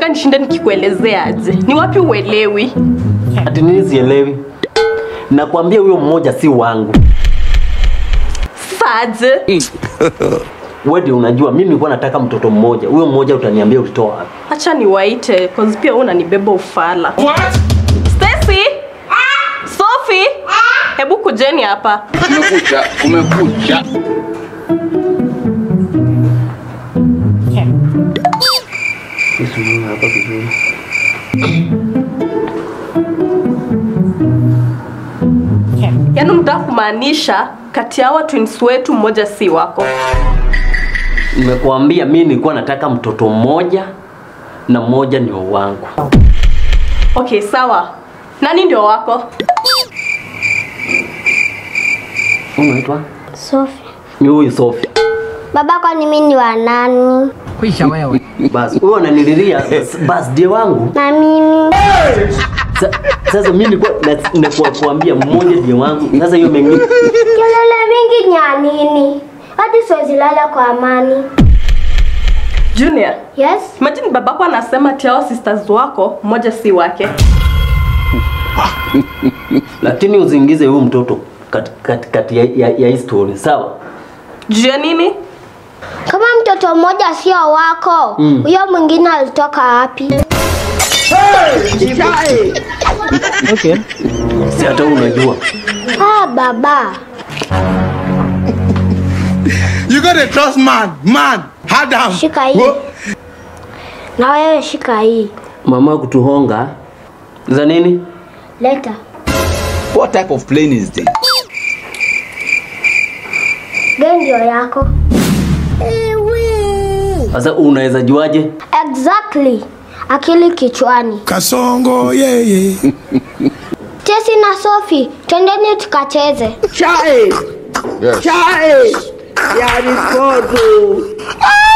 unataka nishinde nikikuelezea aje? Ni wapi uelewi? Ati nini sielewi? Nakwambia huyo mmoja si wangu. Sasa aje? Wewe ndio unajua mimi nilikuwa nataka mtoto mmoja. Huyo mmoja utaniambia ulitoa wapi? Acha niwaite cause pia wewe unanibeba ufala. Stacy! Sophie! Hebu kujeni hapa. Kumekucha, kumekucha. Yesu Mungu hapa vizuri. Yaani mtaka kumaanisha kati ya hawa twins wetu mmoja si wako. Nimekuambia mimi nilikuwa nataka mtoto mmoja na mmoja ndio wangu. Okay, sawa. Nani ndio wako? Unaitwa? Sophie. Ni huyu Sophie. Baba, kwani mimi ni wa nani? Kwisha wewe. Basi wewe unanililia birthday wangu. Na mimi Sa- Sasa mimi nilikuwa na- nilikuwa kuambia mmoja ndio wangu. Sasa hiyo mengine kelele mingi ni ya nini? Hadi siwezi lala kwa amani. Junior. Yes? Imagine babako anasema ati hao sisters wako mmoja si wake. lakini usiingize huyu mtoto kati kati, kati ya, ya, ya hii story. Sawa? Juu ya nini? Kama mtoto mmoja sio wako, Mm. huyo mwingine alitoka wapi? Okay. Si hata wewe unajua. Ah, baba. You gotta trust man, man. Adam. Shika hii. Na wewe shika hii. Mama kutuhonga za nini? Leta. What type of plane is this? Gani ndio yako? Sasa unaweza juaje? Exactly. Akili kichwani. Kasongo, yeah, yeah. Tesi na Sophie, twendeni tukacheze. Yes. Chai! Ya ripoto!